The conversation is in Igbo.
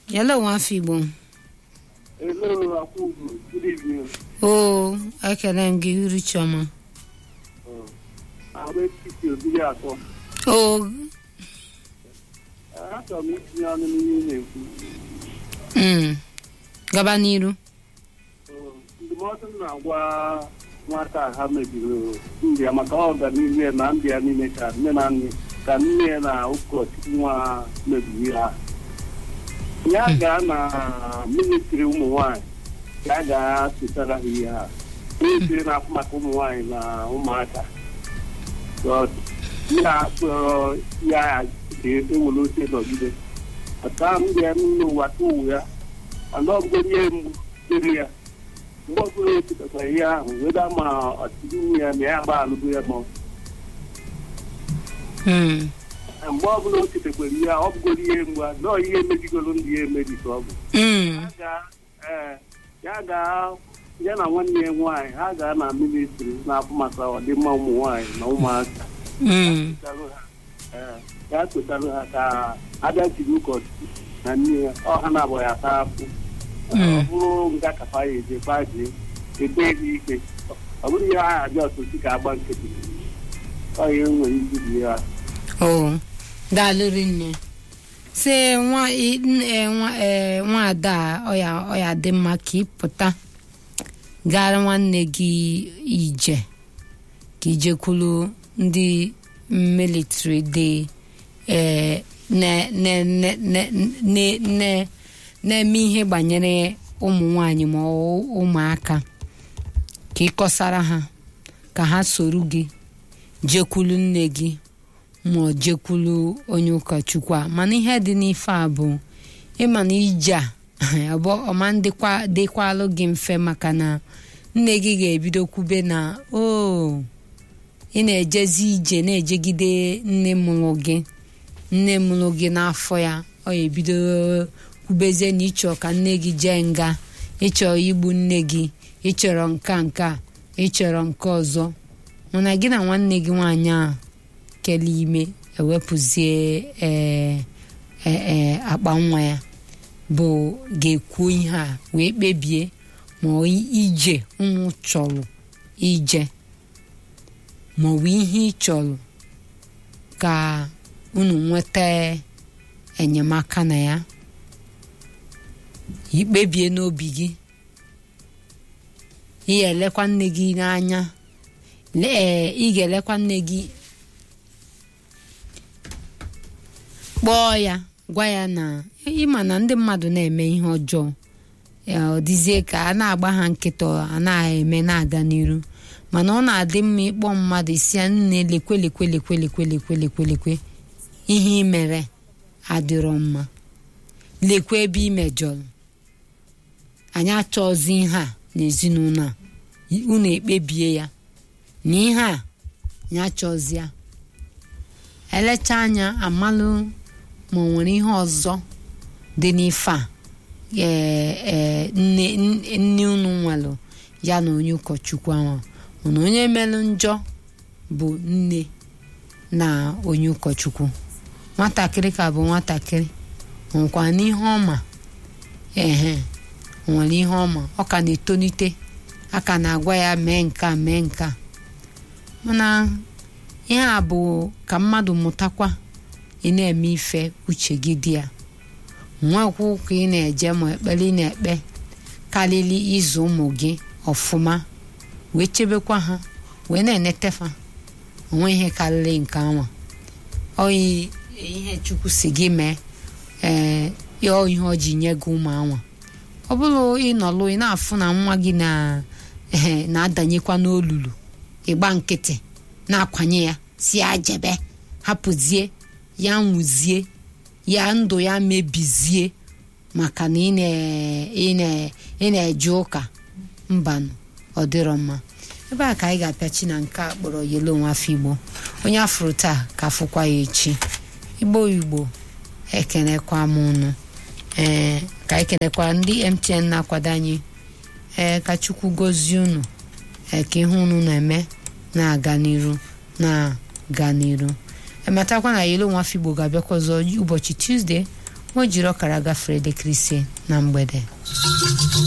Hello, nwafọ Igbo. Hello, Akwụgbu. Good evening. Oo, ekele m gị uru chiọma. Ahụ etiti obiri atọ. Oo, Achọrọ m itinye ọnụ n'ihe ị na-ekwu. mm, gaba n'iru. Ndụmọdụ m na-agwa nwata a ha mebiri ndị ya maka ọganihu ya na ndị ya niile ka nne na nne ka nne ya na ụkọchukwu nwa mebiri ha. Ya gaa na ministri ụmụ nwanyị ka a ga-asụtara ha ihe ha. Ministri na-afụ maka ụmụ nwanyị na ụmụaka. ya kpọrọ ya ewere oche nọgide ata ndị ya n'ụlọ ụwa tụwụ ya mana ọbụgo ihe mgbu dịrị ya mgbe ọbụla echetakwa ihe ahụ weda ma ọtụtụ ya na ya gba alụgo ya ma Mm, mgbe ọbụla o chetakwara ihe ọ bụgoro ihe mgbu a nọọ ihe emejigoro ndị ya emeji ka ọ bụ mm, Ya gaa- ee, ya gaa ya na nwanne ya nwaanyị ha gaa na ministri na-afụ maka ọdịmma ụmụ nwaanyị na ụmụaka mm, Ee, ya kwetara ha ka abịa jiri ụkọchukwu na nne ya ọ ha na-abụ ya ata afụ ọ bụrụ nga kafa ya eje gbajie ebe ebe ike ọ bụrụ ihe ahụ abịa ọtụtụ ka agba nkịtị ọ ihe nwere izibi ya oo, daalụrị nne. sị nwa i- n- eh, nwa eh, nwaada a, ọ ya ọ ya dị mma ka ị pụta gara nwanne gị ije ka ijekwulu ndị militri dị eh, ne- ne- ne- ne- ne- ne- na-eme ihe gbanyere ụmụ nwanyị ma ọ ụmụaka ka ị kọsara ha ka ha soro gị jekwulu nne gị ma ọ jekwulu onye ụkọchukwu a mana ihe dị n'ife a bụ ịma na ije a ọbụ ọma dịkwa dịkwalụ gị mfe maka na nne gị ga-ebido kwube na o ị na-ejezi ije na-ejegide nne mụrụ gị nne mụrụ gị n'afọ ya ọ ya ebido kwubezie na ịchọ ka nne gị jee nga ịchọrọ igbu nne gị ịchọrọ nka nka ịchọrọ nke ọzọ mana gị na nwanne gị nwaanyị a kele ime ewepụzie ee ee akpa nwa ya bụ ga-ekwu ihe a wee kpebie ma ọ ije ụmụ chọrọ ije maọbụ ihe ị chọrọ ka unu nweta enyemaka na ya ikpebie n'obi gị ị ga-elekwa nne gị n'anya ee ị ga-elekwa nne gị kpọọ ya gwa ya na ịma na ndị mmadụ na-eme ihe ọjọọ ya ọ dịzie ka a na-agba ha nkịta a na-eme na-aga n'iru mana ọ na-adị mma ịkpọ mmadụ isi ya nne lekwe lekwe lekwe lekwe lekwe lekwe lekwe ihe ị mere adịrọ mma lekwe ebe ị mejọrọ anyị achọzi ihe a n'ezinụlọ a unu ekpebie ya na ihe a ya achọzi ya elecha anya amalụ ma ọ nwere ihe ọzọ dị n'ife a ee ee nne nne unu nwelụ ya na onye ụkọchukwu ahụ mana onye melụ njọ bụ nne na onye ụkọchukwu nwatakịrị ka bụ nwatakịrị nwekwa n'ihe ọma ehe nwere ihe ọma ọ ka na-etolite a ka na-agwa ya mee nka mee nka mana ihe a bụ ka mmadụ mụtakwa ị na-eme ife uche gị dị ya nwekwa ụka ị na-eje ma ekpere ị na-ekpe karịrị ịzụ ụmụ gị ọfụma wee chebekwa ha wee na-enetefa onwe ihe karịrị nke anwa oyi ihe chukwu si gị mee ee ọ ihe ọ ji nye gị ụmụ anwa ọ bụrụ ịnọlụ ị na-afụ na nwa gị na ee na-adanyekwa n'olulu ịgba nkịtị na-akwanye ya si ya jebe hapụzie ya nwụzie ya ndụ ya mebizie maka na ị na- ị na- ị na-eje ụka mbanụ ọ dịrọ mma ebe a ka anyị ga-apịachi na nke a kpọrọ yelo nwafọ igbo onye afụrụ taa ka afụkwa ya echi igbo igbo ekenekwa m ụnụ ee ka anyị kenekwa ndị mtn na-akwado anyị ee ka chukwu gozie unu ee ka ihe unu na-eme na-aga n'iru na-aga n'iru ematakwa na yelo nwafọ igbo ga-abịakwa ọzọ ụbọchị tuzdee o jiri ọkara gafere elekere ise na mgbede